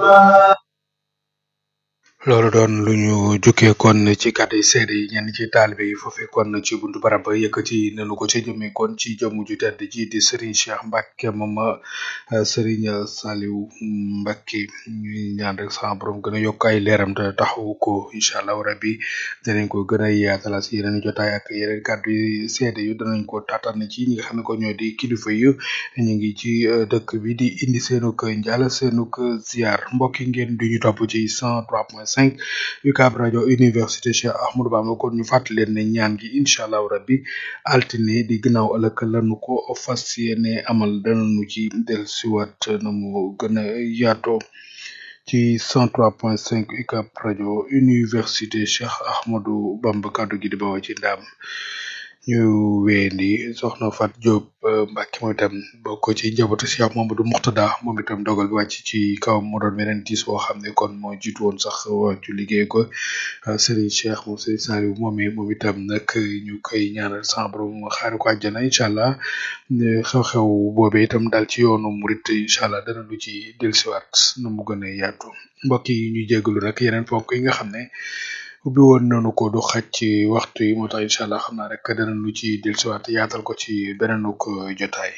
loolu doon lu ñu jukkee kon ci kàddu yi seede yi ñenn ci taalibe yi foofee kon ci buntu barab ba yëkkati nañu ko ci jëmee kon ci jëmm ju tedd ji di Serigne Cheikh Mbacke moom euh, Serigne Saliou Mbacke ñuy ñaan rek sama borom gën a yokk ay leeram te taxawu ko incha allah rabbi danañ ko gën a yaatala si yeneen jotaay ak yeneen kàddu yi seede yu danañ ko taataan ci ñi nga xam ne ko ñoo di kilifa yu ñu ngi ci euh, dëkk bi di indi seenug njaal seenug ziar mbokk yi ngeen du ñu topp ci 103.5 UCAB rajo université Cheikh Ahmadou Bamba kon ñu fàttali leen ne ñaan gi incha allah rabbi altine di gannaaw ëllëg lanu ko fas yéene amal danañu ci dellusiwaat na mu gën a yaatoo ci 103.5 UCAB rajo université Cheikh Ahmadou Bamba kaddu gi di bawoo ci ndaam ñu weendi soxna Fat Diop euh, Mbacke moom itam bokk ci njabootu Cheikh Mamadou Mourtada moom itam dogal bi wàcc ci kaw mu doon beneen tiis boo xam ne kon moo jiitu woon sax wàccu liggéey ko euh, Serigne Cheikh moom Serigne Saliou moom moom itam nag ñu koy ñaanal sama borom xaari ko àjjana incha allah ne xew-xew boobee itam daal ci yoonu murit incha allah dana lu ci dellusiwaat nu mu gën a yaatu mbokk yi ñu jégalu rek yeneen ponk yi nga xam ne ubbi woon nañu ko du xaj ci waxtu yi moo tax incha allah xam naa rek dana lu ci dellusiwaat yaatal ko ci beneen ko jotaay.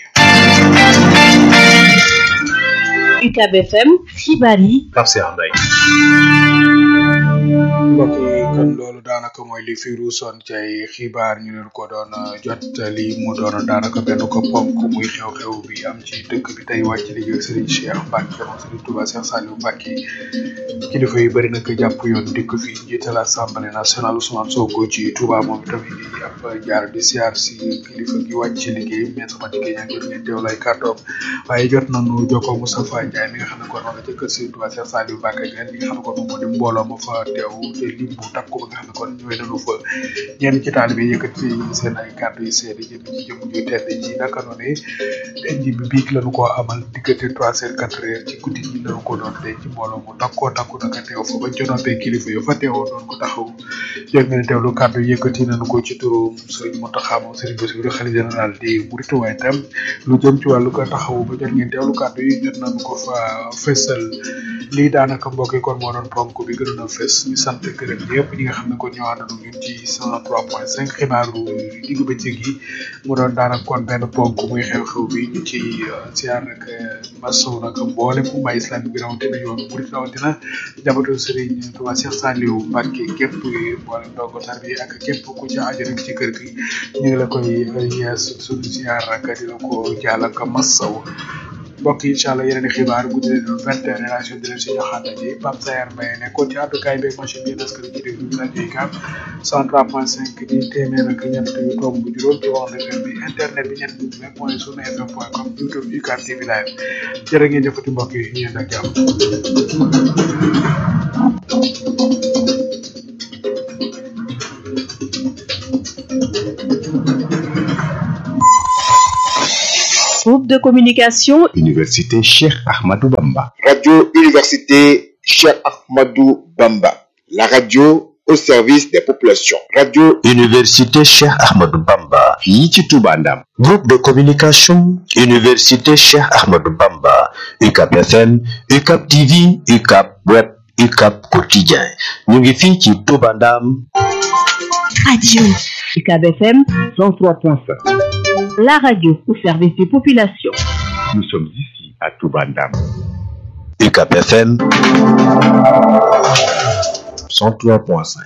UCAB FM xibaar yi Pape Cheikh Mbaye mbokk yi kon loolu daanaka mooy li fi ruusoon ci ay xibaar ñu leen ko doon jot li mu doon daanaka benn ko ponk muy xew-xew bi am ci dëkk bi tey wàcc liggéey Serigne Cheikh Mbacke moom Serigne Touba Cheikh Saliou Mbacke kilifa yi bëri nag jàpp yoon dikk fi njiital assemblée nationale Ousmane Sonko ci Touba moom tamit di ab jaar di siyaar si kilifa gi wàcc ci liggéey mais sama diggéey ñaa jot ngeen teew lay kàddoom waaye jot nañu jokkoo Moustapha Ndiaye mi nga xam ne kon ma nga ca kër Serigne Touba Cheikh Saliou Mbacke ngeen li nga xam ne kon moom moo di mbooloo ma fa teew te lim bu takku ba nga xam ne kon ñëwee nañu fa ñenn ci taalibe yëkkati seen ay kàddu yu seede jëm ci jëm ju tedd ji naka noonu denc bi biig lañu ko amal diggante trois heures quatre heures ci guddi gi lañu ko doon denc mbooloo mu takkoo takku naka teew fa ba jonoopee kilifa yo fa teewoon doon ko taxaw jot ngeen teewlu kàddu yëkkati nañu ko ci turu Serigne Mountakha moom Serigne Bassirou xalifa général di Mouride waaye tam lu jëm ci wàllu ko taxawu ba jot ngeen teewlu kàddu yi jot nañu ko fa fessal lii daanaka mbokk yi kon moo doon ponk bi gënoon a fes ñu sant gërëm ñëpp ñi nga xam ne kon ñoo àndandoo ñun ci 103.5 xibaaru diggu bëccëg yi mu doon daanaka kon benn ponk muy xew-xew bi ñu ci siyaar nag masow nag mboole fu mbay islam bi rawatina yoonu murit rawatina njabootu Serigne Touba Cheikh Saliou Mbacke képp mboole ndongo tar bi ak képp ku ci aju rek ci kër gi ñu ngi la koy yees suñu siyaar nag di la ko jaal ak masaw mbokk yi incha allah yeneen i xibaar bu dee doon vingt et un relation di leen si joxaata ji Pape Sayer Mbaye nekkoon ci àddukaay beeg machine bi parce que ci déglu bi rajo yi kam cent trois point cinq di téeméer ak ñett yu tomb bu juróom ci wax FM bi internet bi ñett bu nekk point sunu fm point com youtube UCAB TV live jërë ngeen jëfati mbokk yi ñu yéen ak jàmm groupe de communication Université Cheikh Ahmadou Bamba Radio Université Cheikh Ahmadou Bamba. La radio au service des populations. Radio Université Cheikh Ahmadou Bamba. fii ci Touba Ndam Groupe de communication Université Cheikh Ahmadou Bamba. UCAB FM, UCAB TV, UCAB Web, UCAB Quotidien. ñu ngi fii ci Touba Ndam. radio UCAB FM 103.5 la radio au service des populations nous sommes ici à Touba Ndam UCAB FM 103.5.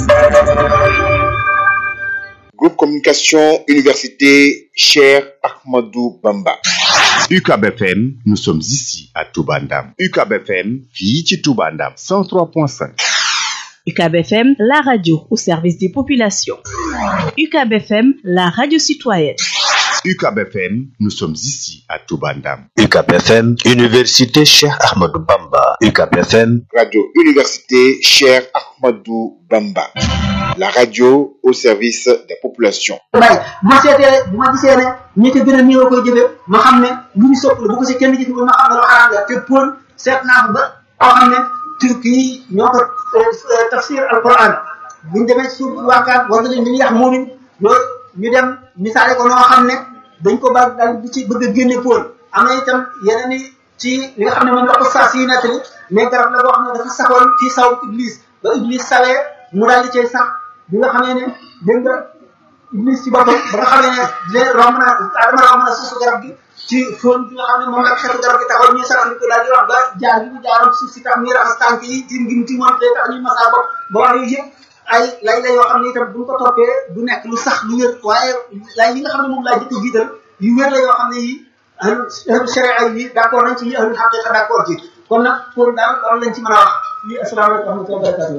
Groupe Communication Université Cheikh Ahmadou Bamba. UCAB FM nous sommes ici à Touba Ndam UCAB FM fii ci Touba Ndam 103.5 UCAB FM la radio au service des populations UCAB FM la radio citoyenne UCAB FM nous sommes ici à Touba Ndam UCAB FM, Université Cheikh Ahmadou Bamba. UCAB FM, Radio Université Cheikh Ahmadou Bamba. La radio au service des populations. bàyyi bu ma seetee bu ma gisee ne ñi ko gën a néew koy jëfee ma xam ne lu ñu sopp la bu ko si kenn jëfee ma xam ne lu xaraam la te pour seet naa ko ba koo xam ne turki yi ñoo ko tafsir alquran buñ demee ci suuf waakaan war nañu ñu yax moomin loolu ñu dem misaale ko noo xam ne dañ ko baax daal di ci bëgg a génne póol am na itam yeneen i ci li nga xam ne moom la ko saa si nettali mais garab la boo xam ne dafa saxoon ci saw iblis ba iblis sawee mu daal di cay sax bi nga xamee ne dégg nga iblis ci boppam ba nga xamee ne dina romb na adama romb na suufu garab gi ci fóon bi nga xam ne moom la xeetu garab gi taxaw ñuy saxal ko daal di wax ba jaar bi mu jaaroon suuf si tax ñuy raxas tànk yi ci ngim ci moom tax ñuy masaa bopp ba wax yooyu yëpp ay lay la yoo xam ne itam buñ ko toppee du nekk lu sax lu wér waaye lay yi nga xam ne moom laa jëkk a jiital yu wér la yoo xam ne yi ahlu sharia yi d' accord nañ ci yi ahlu xaqiqa d' accord ci kon nag pour daal loolu lañ ci mën a wax lii asalaamaaleykum wa rahmatulah barakatuh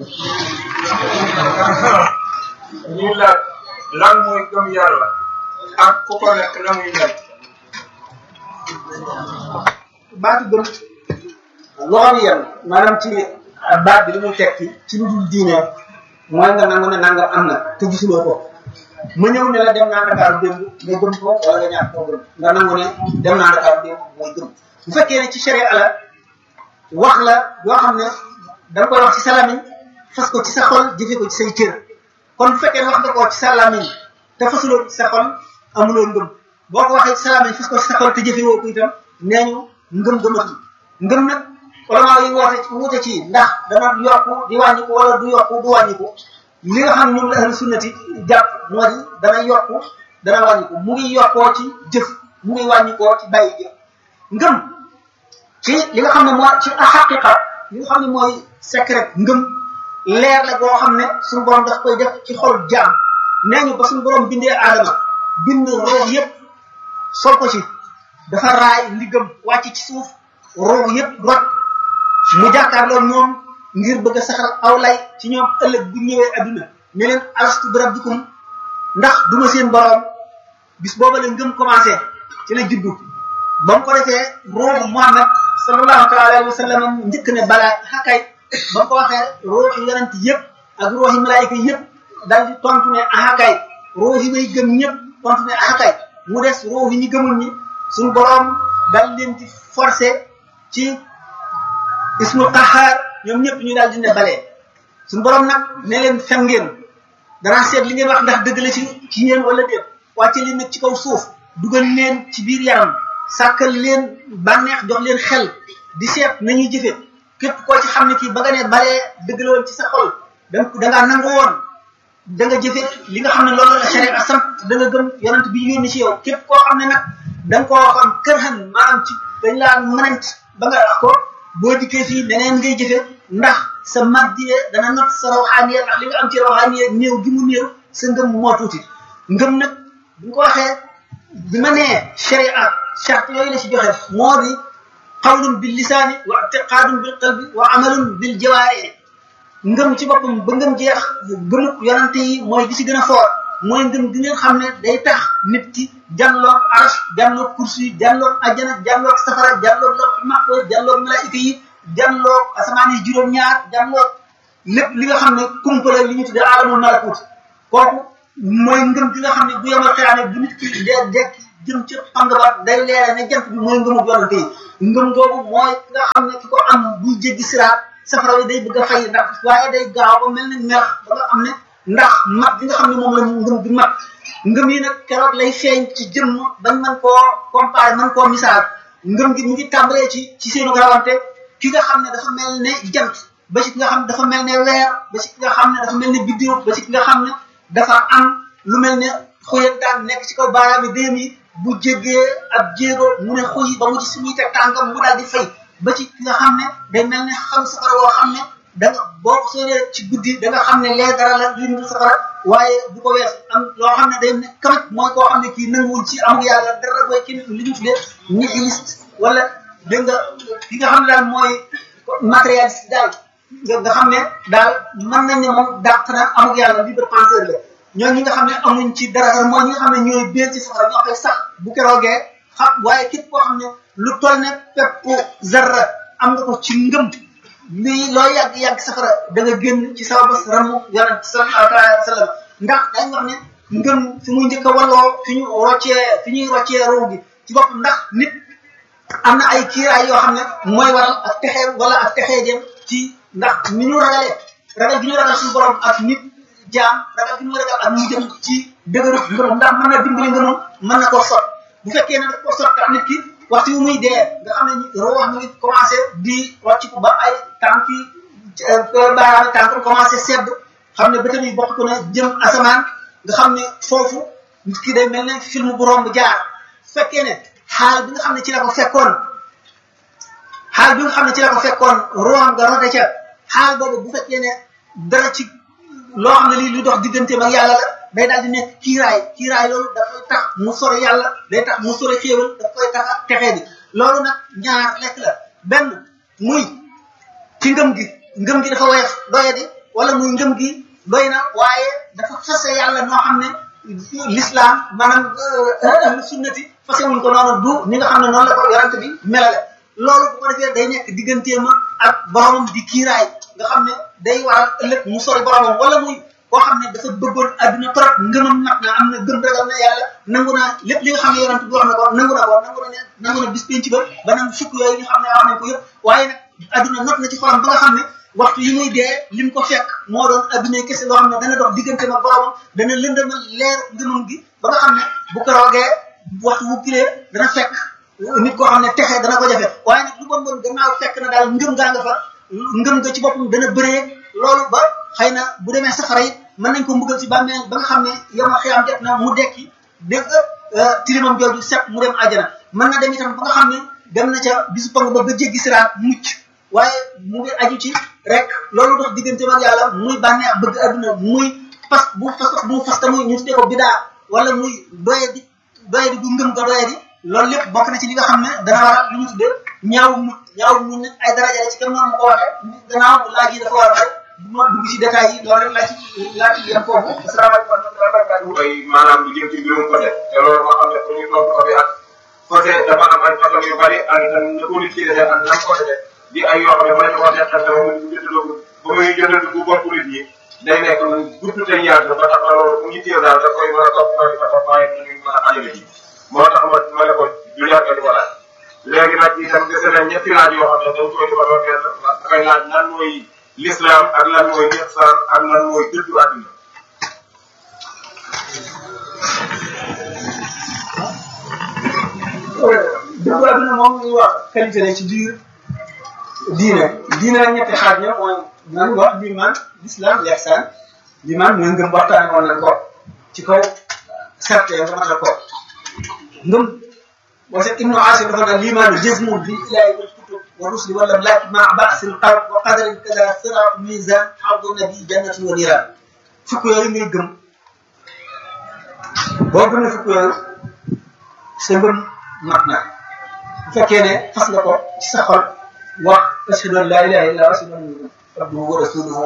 lii la lan mooy gëm yàlla ak ku ko nekk na muy mel baatu gëm loxo yem maanaam ci baat bi li muy tekki ci lu dul diine mooy nga nangu ne nangam am na te gisuloo ko ma ñëw ne la dem naa Dakar démb nga gëm ko wala nga ñaar koo gëm nga nangu ne dem naa Dakar démb mooy gëm bu fekkee ne ci sharia la wax la yoo xam ne da nga koy wax ci sa lamiñ fas ko ci sa xol jëfe ko ci say cër kon bu fekkee ne wax nga ko ci sa lamiñ te fasuloo ci sa xol amuloo ngëm boo ko waxee ci sa lamiñ fas ko ci sa xol te jëfe woo ko itam nee ñu ngëm gëmatu ngëm nag ulama yi woote ci wute ci ndax dana yokku di wàññiku wala du yokku du wàññiku li nga xam ne ñoom la ahlu sunnati jàpp moo di dana yokku dana wàññiku mu ngi yokkoo ci jëf mu ngi wàññikoo ci bàyyi jëf ngëm ci li nga xam ne moo ci xaqiqa li nga xam ne mooy secret ngëm leer la boo xam ne suñu borom daf koy def ci xol jaam nee ñu ba suñu borom bindee aadama bind roox yépp sol ko ci dafa raay ndigam wàcc ci suuf roox yépp rot mu jàkkaarloo ñoom ngir bëgg a saxal aw lay ci ñoom ëllëg bu ñëwee adduna ne leen alastu bi rabbikum ndax duma seen borom bis booba la ngëm commencé ci la juddu ba mu ko defee ruuxu Muhammad sallallahu taala alayhi wa sallam njëkk ne balaa xakay ba mu ko waxee ruuxi yonent yëpp ak ruuxi malaayika yëpp daal di tontu ne axakay ruuxi way gëm ñëpp tontu ne axakay mu des ruuxi ñi gëmul ñi suñu borom daal leen di forcé ci ismu qaxaar ñoom ñëpp ñu daal di ne balee suñu borom nag ne leen fen ngeen danaa seet li ngeen wax ndax dëgg la ci ci yéen wala déet wàcce leen nag ci kaw suuf dugal leen ci biir yaram sàkkal leen bànneex jox leen xel di seet nañuy jëfe képp koo ci xam ne kii ba nga ne balee dëgg la woon ci sa xol da da ngaa nangu woon da nga jëfe li nga xam ne loolu la sharia sant da nga gëm yonent bi yónni ci yow képp koo xam ne nag da nga koo waxoon kër xan maanaam ci dañ laa mënant ba nga wax ko boo dikkee fii leneen ngay jëfe ndax sa maddiye dana not sa rawxaaniye ndax li nga am ci rawxaaniye néew gi mu néew sa ngëm moo tuuti ngëm nag bu ko waxee bi ma nee sharia charte yooyu la ci joxe moo di qawlun bil lisaani wa i'tiqaadun bil qalbi wa amalun bil jawaari ngëm ci boppam ba ngëm jeex gëmuk yonante yi mooy gi ci gën a foor mooy ngëm gi ngeen xam ne day tax nit ki jàlloog arsh jàlloog kursi yi jàlloog ajjana jàlloog safara jàlloog lox maxfo jàlloog malaayika yi jàlloog asamaan yi juróom-ñaar jàlloog lépp li nga xam ne kumpale li ñu tuddee alamul malakut kooku mooy ngëm gi nga xam ne bu yemal xeyaane bu nit ki dee dekk jëm ci pang ba day leere ne jant bi mooy ngëmu yonante yi ngëm googu mooy nga xam ne ki ko am buy jéggi siraat safara yi day bëgg a fay ndax waaye day gaaw ba mel ni melax ba nga xam ne ndax mat bi nga xam ne moom la ngëm bi mat ngëm yi nag keroog lay feeñ ci jëmm bañ mën koo comparé mën koo misaal ngëm gi mu ngi tàmbalee ci ci seenu rawante ki nga xam ne dafa mel ne jant ba ci ki nga xam ne dafa mel ne weer ba ci ki nga xam ne dafa mel ne biddiw ba ci ki nga xam ne dafa am lu mel ne xoyantaan nekk ci kaw baaraami déem yi bu jéggee ab jéego mu ne xuy ba mu ci suñuy teg tànkam mu daal di fay ba ci ki nga xam ne day mel ne xam safara woo xam ne da nga boo ko sóoree ci guddi da nga xam ne lee dara la lu ñu safara waaye du ko wees am loo xam ne day ne kamit mooy koo xam ne kii nanguwul ci amul yàlla dara booy kii li ñu tuddee nihiliste wala dégg nga ki nga xam ne daal mooy matérialiste daal nga nga xam ne daal mën nañ ne moom dàq na amul yàlla libre penseur la ñooñu ñi nga xam ne amuñ ci dara mooy ñi nga xam ne ñooy biir ci safara ñoo koy sax bu keroogee xam waaye képp koo xam ne lu toll ne pepp zarra am nga ko ci ngëm lii loo yàgg yàgg safara da nga génn ci sa bas ramu yonent sallallahu alayhi wa sallam ndax dañ wax ne ngëm fi muy njëkk a walloo fi ñu roccee fi ñuy roccee ruu gi ci bopp ndax nit am na ay kiiraay yoo xam ne mooy waral ak texee wala ak texee jëm ci ndax ni ñu ragalee ragal gi ñu ragal suñu borom ak nit jaam ragal gi ñu ragal ak mu jëm ci dëgëru ngëm ndax mën na dimbali ngëmam mën na koo sot bu fekkee ne daf ko sot tax nit ki waxtu yu muy dee nga xam ne roo mi ngi commencé di wàcc ko ba ay tànk yi baaraami tànk commencé sedd xam ne bëtam yi bokk ko ne jëm asamaan nga xam ne foofu nit ki day mel ne film bu romb jaar fekkee ne xaal bi nga xam ne ci la ko fekkoon xaal bi nga xam ne ci la ko fekkoon roam nga rote ca xaal boobu bu fekkee ne dara ci loo xam ne lii lu dox digganteem ak yàlla la day daal di nekk kiiraay kiiraay loolu dafay tax mu sore yàlla day tax mu sore xéewal daf koy tax a texee di loolu nag ñaar lekk la benn muy ci ngëm gi ngëm gi dafa woyof doye di wala muy ngëm gi doy na waaye dafa fase yàlla noo xam ne l'islam maanaam ahlu sunnati fase wuñ ko noonu du ni nga xam ne noonu la ko yorante bi melale loolu bu ko defee day nekk digganteema ak boromam di kiiraay nga xam ne day waral ëllëg mu sori boromam wala muy koo xam ne dafa bëggoon adduna trop ngëmam nag na am na gëm ragal na yàlla nangu naa lépp li nga xam ne yorante bi wax na ko nangu na ko nangu na ne nangu na bis penc ba ba nangu fukk yooyu nga xam ne wax nañ ko yëpp waaye nag adduna not na ci xolam ba nga xam ne waxtu yi muy dee lim ko fekk moo doon adduna kese loo xam ne dana dox diggante ma boromam dana lëndëmal leer ngëmam gi ba nga xam ne bu ko roogee waxtu bu kilee dana fekk nit koo xam ne texe dana ko jafe waaye nag lu bon bon gannaaw fekk na daal ngëm gaa nga fa ngëm nga ci boppam dana bëree loolu ba xëy na bu demee safara it mën nañ ko mbugal ci bàmmeel ba nga xam ne yama xiyam jot na mu dekki dégg nga tilimam jooju set mu dem àjjana mën na dem itam ba nga xam ne dem na ca bisu pang ba ba jéggi siraat mucc waaye mu ngi aju ci rek loolu dox diggante ak yàlla muy bànneex bëgg adduna muy fas bu fas bu mu fas ta muy ñu tuddee ko bidaa wala muy doye di doye di bu ngëm ko doye di loolu lépp bokk na ci li nga xam ne dana waral li ñu tuddee ñaaw mu ñaaw mu nit ay daraja la ci kenn noonu ma ko waxee gannaaw laaj yi dafa war a du ma dugg ci détails yi loolu rek laa ci laa ci yem foofu asalaamaaleykum wa rahmatulah barakatuh mooy maanaam lu jëm ci mbirum côté te loolu moo xam ne fu ñu toog ko bi ak côté dafa am ay façon yu bari ak na ko nit ki defee ak nam ko defee di ay yoo xam ne mën nañu ko teqal te mu jëndaloo ba muy jëndal bu bopp nit yi day nekk lu gudd te yaatu ba tax na loolu bu ñu téye daal da koy mën a topp noonu fa topp waaye ñu mën a ajale ji moo tax ma ma ne ko du yàgg di ko laaj léegi nag itam dese na ñetti laaj yoo xam ne dañ koy defaloo kenn dafay laaj lan mooy l'islam ak lan mooy ihsan ak lan mooy dëddu àdduna dëgg àdduna moom ñuy wax qualité la ci biir diine diine nag ñetti xaaj ña mooy nan wax liman l'islam l'ihsan liman mooy ngëm waxtaane woon nañ ko ci kaw serte nga matal ko ngëm wasa ibnu asir dafa naan limaanu jazmun bi ilahi wal kutub wa rusli wala laki ma ba'sil qalb wa qadarin kada sirat mizan xawdu nabi jannatin wa niran fukk yooyu ngay gëm boo gëmee fukk yooyu sa ngëm mat na bu fekkee ne fas nga ko ci sa xol wax ashhadu an la ilaha illa ashhadu anna abduhu wa rasuluhu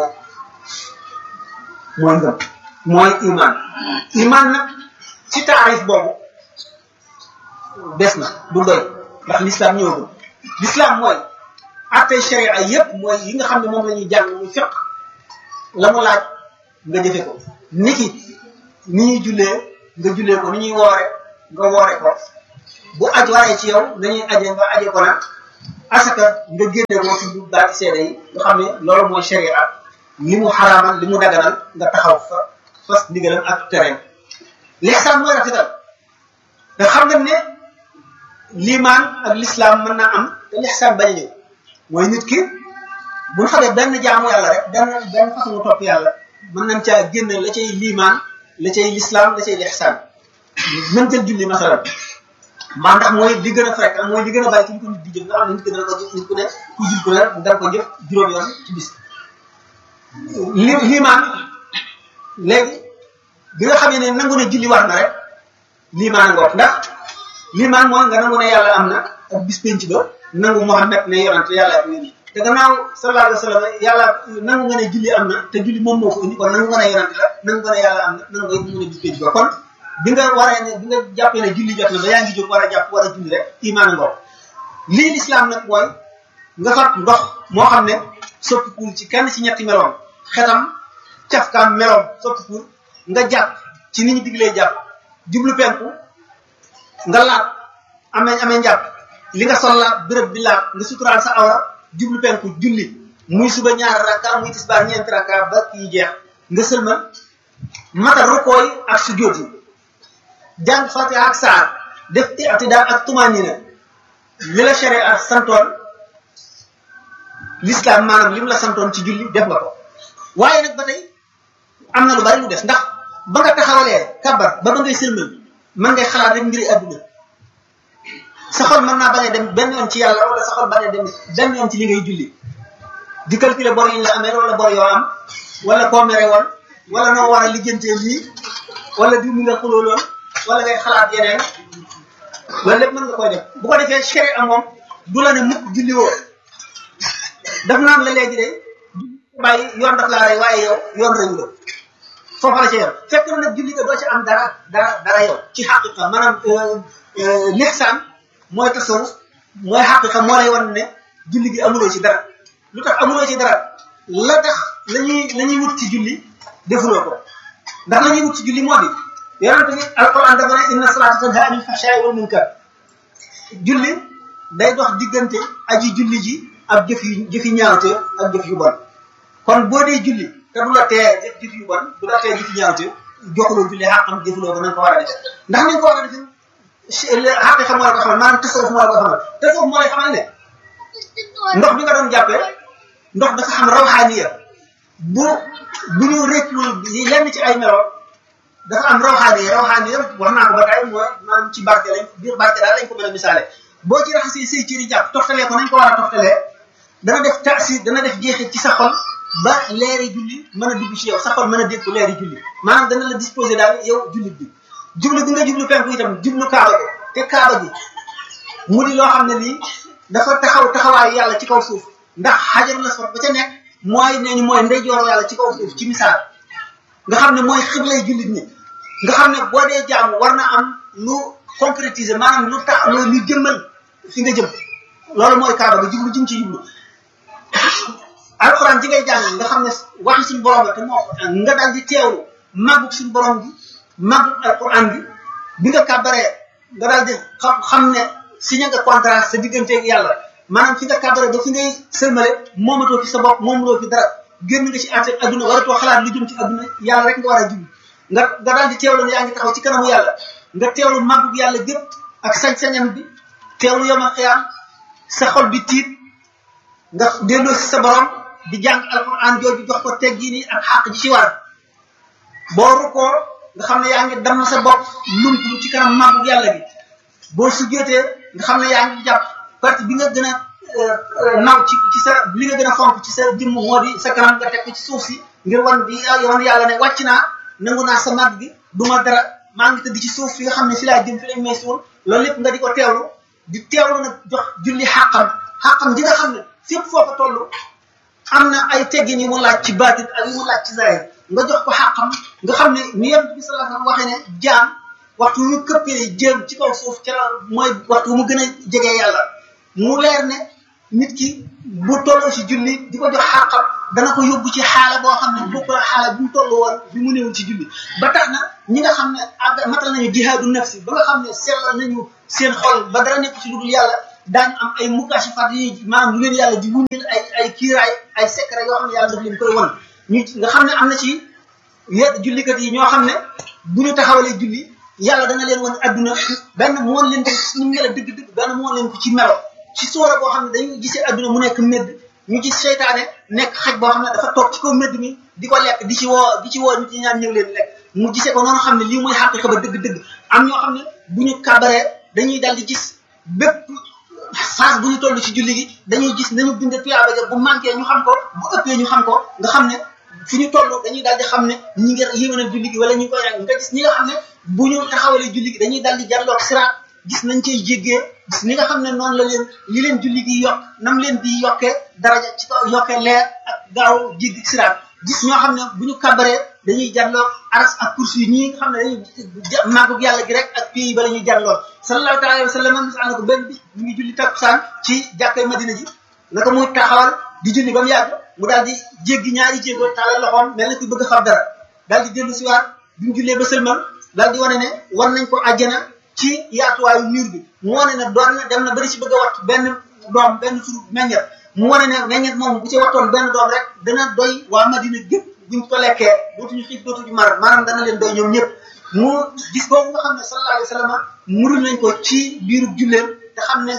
mooy ngëm mooy iman iman nag ci taarif boobu des na du doy ndax l'islam ñëwagul l'islam mooy attey sharia yépp mooy yi nga xam ne moom la ñuy jàng muy fiq la mu laaj nga jëfe ko niki ni ñuy jullee nga jullee ko ni ñuy woore nga woore ko bu aj waree ci yow nañuy aje nga aje ko nag asaka nga génne ko ci baati seede yi nga xam ne loolu mooy sharia li mu xaraamal li mu daganal nga taxaw fa fas ndigalam ak tereem lixsaan mooy rafetal te xam nga ne limaan ak l'islam mën naa am te lixsaan bañ a ñëw mooy nit ki bu ñu xamee benn jaamu yàlla rek benn benn façon topp yàlla mën nañ caa génne la cay limaan la cay l'islam la cay lixsaan mën jël julli masalan maa ndax mooy li gën a fréquent mooy li gën a bàyyi ci ñu ko nit di jëf nga xam ne nit ki dana ko jëf nit ku ne ku jul ku ne dana ko jëf juróom yoon ci bis li liimaan léegi bi nga xamee ne nangu ne julli war na rek liimaan ngoog ndax liimaan mooy nga nangu ne yàlla am na ak bis penc ba nangu Muhammad ne yonante yàlla ak nit te gannaaw sallallahu alayhi wa sallam yàlla nangu nga ne julli am na te julli moom moo ko indi kon nangu nga ne yonante la nangu nga ne yàlla am na nangu nga mu ne bis penc ba kon bi nga waree ne bi nga jàppee ne julli jot na ba yaa ngi jóg war a jàpp war a julli rek imaan ngoog lii lislaam nag mooy nga fat ndox moo xam ne soppikuul ci kenn ci ñetti meloom xetam cafkaam meloom soppikuul nga jàpp ci ni ñu diglee jàpp jublu penku nga laat amee amee njàpp li nga sol laat béréb bi laat nga suturaal sa awra jublu penku julli muy suba ñaar rakka muy tisbaar ñeenti rakka ba kii jeex nga sëlmal mata rukkoo yi ak sujjóot yi jàng fatiha ak saar def i'tidaal ak tumanina li la sharia santoon l'islam maanaam lim la santoon ci julli def nga ko waaye nag ba tey am na lu bari lu des ndax ba nga taxawalee kabar ba ba ngay sëlmal mën ngay xalaat rek mbiri adduna sa xol mën naa bañ a dem benn yoon ci yàlla wala sa xol bañ a dem benn yoon ci li ngay julli di calculer bor yi ñu la amee wala bor yoo am wala koo mere woon wala noo war a lijjantee lii wala diw mi nga xuloo loon wala ngay xalaat yeneen loolu lépp mën nga koy def bu ko defee chéri am moom du la ne mukk julli woo daf naan la léegi de bàyyi yoon daf laa rey waaye yow yoon reyu la foofa la ca yor fekk na nag julli ga doo ci am dara dara dara yow ci xaqiqa maanaam lixsaan mooy tasawuf mooy xaqiqa moo lay wan ne julli gi amuloo ci dara lu tax amuloo ci dara la tax la ñuy la ñuy wut ci julli defuloo ko ndax la ñuy wut ci julli moo di yonente bi alquran dafa ne inna salata tanha anil fahsha'i wal munkar julli day dox diggante aji julli ji ak jëf yu jëfi ñaawte ak jëf yu bon kon boo dee julli te du la tee def jëf yu bon du la tee jëfi ñaawte joxuloo julli xàqam jëfuloo ko na nga ko war a defee ndax nañ ko war a defee xaqi xam moo la ko xamal maanaam tasawuf moo la ko xamal tasawuf moo lay xamal ne ndox bi nga doon jàppee ndox dafa xam rawxaaniya bu bu ñu réccul lenn ci ay melo dafa am rawxaaniya rawxaaniya wax naa ko ba tey mooy maanaam ci barke lañ biir barke daal lañ ko mën a misaale boo ci raxasee say cëri jàpp toftalee ko nañ ko war a toftalee dana def taasir dana def jeexit ci sa xol ba leeri julli mën a dugg ci yow sa xol mën a dégg leeri julli maanaam dana la disposé daal yow jullit bi jublu bi nga jublu penku itam jublu kaaba gi te kaaba gi mu di loo xam ne lii dafa taxaw taxawaayu yàlla ci kaw suuf ndax xajar la sot ba ca nekk mooy nee ñu mooy ndeyjooru yàlla ci kaw suuf ci misaal nga xam ne mooy xiblay jullit ñi nga xam ne boo dee jaamu war na am lu concrétiser maanaam lu tax lu lu jëmmal fi nga jëm loolu mooy kaaba ga jublu jëm ci jublu alxuraan ji ngay jàng nga xam ne waxi suñu borom la te moo nga daal di teewlu màggug suñu borom bi màggug alxuraan bi bi nga kàbbaree nga daal di xam xam ne signé nga contrat sa digganteeg yàlla maanaam fi nga kàbbaree ba fi ngay sëlmale moomatoo fi sa bopp moomuloo fi dara génn nga ci àtte adduna waratoo xalaat lu jëm ci adduna yàlla rek nga war a jublu nga nga daal di teewlu ne yaa ngi taxaw ci kanamu yàlla nga teewlu màggug yàlla gépp ak sañ-sañam bi teewlu yomal xiyaam sa xol bi tiit nga delloo si sa borom di jàng alquran jooju jox ko teggi ni ak xàq ji ci war boo rukkoo nga xam ne yaa ngi damm sa bopp lumplu ci kanam màggug yàlla gi boo sujjootee nga xam ne yaa ngi jàpp partie bi nga gën a naw ci ci sa li nga gën a fonk ci sa jëmm moo di sa kanam nga teg ko ci suuf si ngir wan bi yoon yàlla ne wàcc naa nangu naa sa màgg gi du ma dara maa ngi tëdd ci suuf fi nga xam ne fi laa jëm fi lañ may suul loolu lépp nga di ko teewlu di teewlu nag jox julli xàqam xàqam ji nga xam ne fépp foo ko toll am na ay teggin yu mu laaj ci baatin ak yu mu laaj ci zahir nga jox ko xàqam nga xam ne ni yonent bi sallallahu alayhi wasallam waxee ne jaam waxtu yu këppee jéem ci kaw suuf ca la mooy waxtu mu gën a jege yàlla mu leer ne nit ki bu tolloo ci julli di ko jox xàqam dana ko yóbbu ci xaala boo xam ne bokk la xaala bi mu toll woon bi mu néewul ci julli ba tax na ñi nga xam ne àgg matal nañu jihaadu nafsi ba nga xam ne sellal nañu seen xol ba dara nekk ci lu dul yàlla daañu am ay mukashifaat yi maanaam lu leen yàlla di wuññil ay ay kiiraay ay secret yoo xam ne yàlla daf leen koy won ñu nga xam ne am na ci yedd jullikat yi ñoo xam ne bu ñu taxawalee julli yàlla dana leen won adduna benn mu won leen ko ni mu mel dëgg-dëgg benn mu won leen ko ci melo ci soora boo xam ne dañuy gisee adduna mu nekk medd ñu gis seytaane nekk xaj boo xam ne dafa toog ci kaw medd mi di ko lekk di ci woo di ci woo nit ñi ñaan ñëw leen lekk mu gisee ko noonu xam ne lii mooy xaqiqa ba dëgg-dëgg am ñoo xam ne bu ñu kabaree dañuy dal di gis bépp phase bu ñu toll ci julli gi dañuy gis nañu binde tuyaaba ja bu manqué ñu xam ko bu ëppee ñu xam ko nga xam ne fi ñu toll dañuy daal di xam ne ñi ngi yéwénal julli gi wala ñu koy rek nga gis ñi nga xam ne bu ñu taxawalee julli gi dañuy daal di jàlloog siraat gis nañ cay jéggee gis ni nga xam ne noonu la leen li leen julli gi yokk nam leen di yokkee daraja ci kaw yokkee leer ak gaaw jéggi siraat gis ñoo xam ne bu ñu kabaree dañuy jàlloog aras ak kursi yi ñii nga xam ne dañuy màggug yàlla gi rek ak pays ba la ñuy jàlloog sallallahu taala wa sallam mis na ko benn bis mu ngi julli takkusaan ci jàkkay madina ji naka muy taxawal di julli ba mu yàgg mu daal di jéggi ñaari jéego tàllal loxoom mel na ku bëgg a xam dara daal di dellu si waat bi mu jullee ba sëlmal daal di wane ne war nañ ko àjjana ci yaatuwaayu mur bi mu wane ne doon na dem na bari si bëgg a wat benn doom benn suru meññet mu wane ne meññet moom bu ci wattoon benn doom rek dana doy waa madina gépp buñ ko lekkee dootuñu xiif dootuñu mar maanaam dana leen doy ñoom ñëpp mu gis boobu nga xam ne sallallahu alayhi wa sallam murul nañ ko ci biiru julleem te xam ne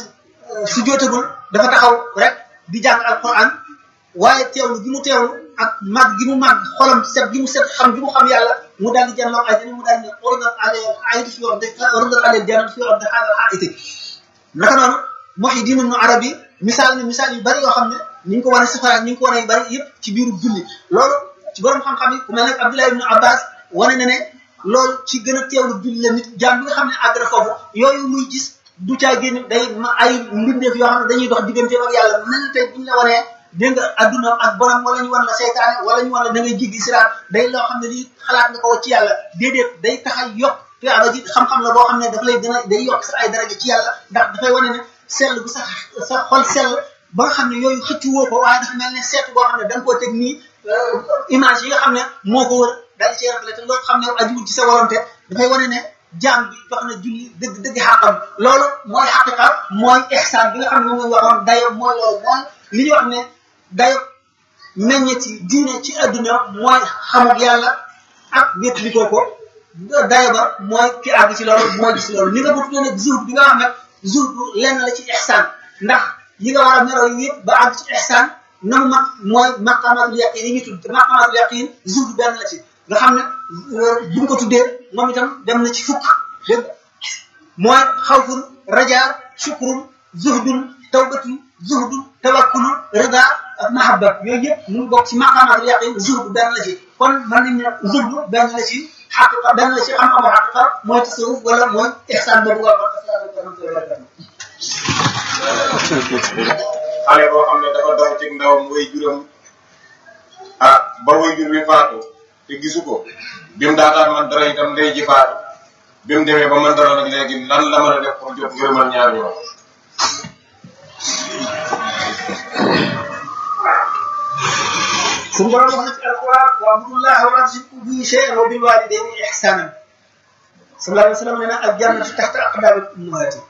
su jootagul dafa taxaw rek di jàng alquran waaye teewlu gi mu teewlu ak mag gi mu mag xolam set gi mu set xam gi mu xam yàlla mu daal di jàlloo ay mu daal di ordal ale ayatu fi wax de ordal ale jannat fi wax de xaaral xaaiti naka noonu Muhyiddin Ibn Arabi misaal ne misaal yu bari yoo xam ne ni ñu ko wane safara ni ñu ko wane yu bari yëpp ci biiru julli loolu ci borom xam-xam yi ku mel ne Abdullah ibn Abbas wane na ne loolu ci gën a teewlu julli la nit jaam bi nga xam ne àgg na foofu yooyu muy gis du caa génn day ma ay mbindeef yoo xam ne dañuy dox digganteem ak yàlla mel na tey buñ la wanee dégg nga adduna ak borom wala ñu wan la seytaane wala ñu wan la da ngay jiggi siraat day loo xam ne lii xalaat nga ko ci yàlla déedéet day tax a yokk tuyaaba ji xam-xam la boo xam ne dafa lay gën a day yokk sa ay daraja ci yàlla ndax dafay wane ne sell bu sa sa xol sell ba nga xam ne yooyu xëccu woo ko waaye dafa mel ne seetu boo xam ne da nga koo teg nii image yi nga xam ne moo ko wër daal di cee reflété loolu xam ne ajuwul ci sa warante dafay wane ne jaam bi wax na julli dëgg dëgg xàqam loolu mooy xaqiqa mooy ihsaan bi nga xam ne moom la waxoon dayo mooy loolu mooy li ñuy wax ne dayo meññeti diine ci adduna mooy xamuk yàlla ak wétlikoo ko dayo ba mooy ki àgg ci loolu mooy gis loolu ni nga bu tuddee nag zuhd bi nga xam ne zuhd lenn la ci ihsaan ndax yi nga war a mero yi yëpp ba àgg ci ihsaan nanu mag mooy maqamatul yaqin yi ñu tudd maqamatul yaqin zuhd benn la ci nga xam ne buñ ko tuddee moom itam dem na ci fukk dégg mooy xawfun raja shukrun zuhdun tawbatun zuhdun tawakkulun rida ak mahabba yooyu yëpp mu ngi bokk ci maqamatul yaqin zuhd benn la ci kon mën nañ ne zuhd benn la ci xaqiqa benn la ci xam-xamu xaqiqa mooy tasawuf wala mooy ihsaan boobu nga wax xale boo xam ne dafa daw ci ndawam way juram ah ba way jur bi faatu te gisu ko bi mu daataan man dara itam ndey ji faatu bi mu demee ba man dara nag léegi lan la mën a def pour jot ngërëmal ñaar ñoo suñu borom wax na ci alquran wa abdullah wa la tushriku bihi shay'an wa bil walidayni ihsanan sallallahu alayhi wa sallam nee na al jannatu tahta aqdami ummahati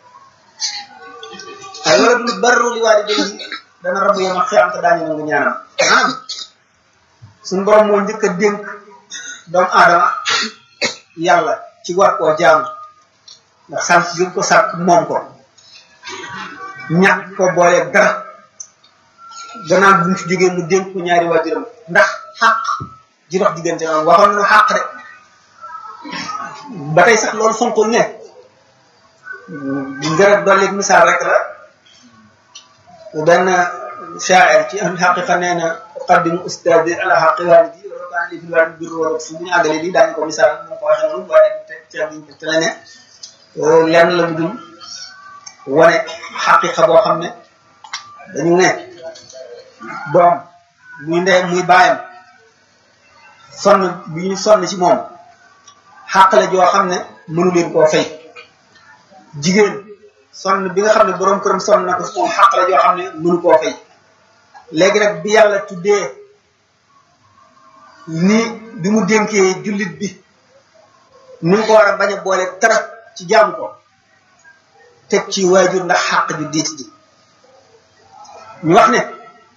ay waladul barru li walidayhi dana rabu yama xiyam te daañu nangu ñaanam maanaam suñu borom moo njëkk a dénk doomu aadama yàlla ci war koo jaamu ndax sànq gi ko sàkk moom ko ñàkk ko booleeg dara gannaaw bu mu fi jógee mu dénk ko ñaari waajuram ndax xàq ji dox diggante noonu waxoon nañu xàq de ba tey sax loolu fonkul ne ngërëb dolleeg misaal rek la benn shaa'ir ci am xaqiqa nee na uqaddimu ustaadi ala xaqi waalidi wala kaan li fi waalidi birru wala fu bu ñu àggalee lii daañu ko misaal mu ko waxee noonu waaye te ca biñ te la ne lenn la mu dul wane xaqiqa boo xam ne dañu ne doom muy ndeyam muy baayam sonn bi ñu sonn ci moom xàq la joo xam ne mënu leen koo fay jigéen sonn bi nga xam ne boroom këram sonn na ko ci moom xàq la joo xam ne mënu koo fay léegi nag bi yàlla tuddee ni bi mu dénkee jullit bi ni mu ko war a bañ a boole tara ci jaamu ko teg ci waajur ndax xàq ju diit ji ñu wax ne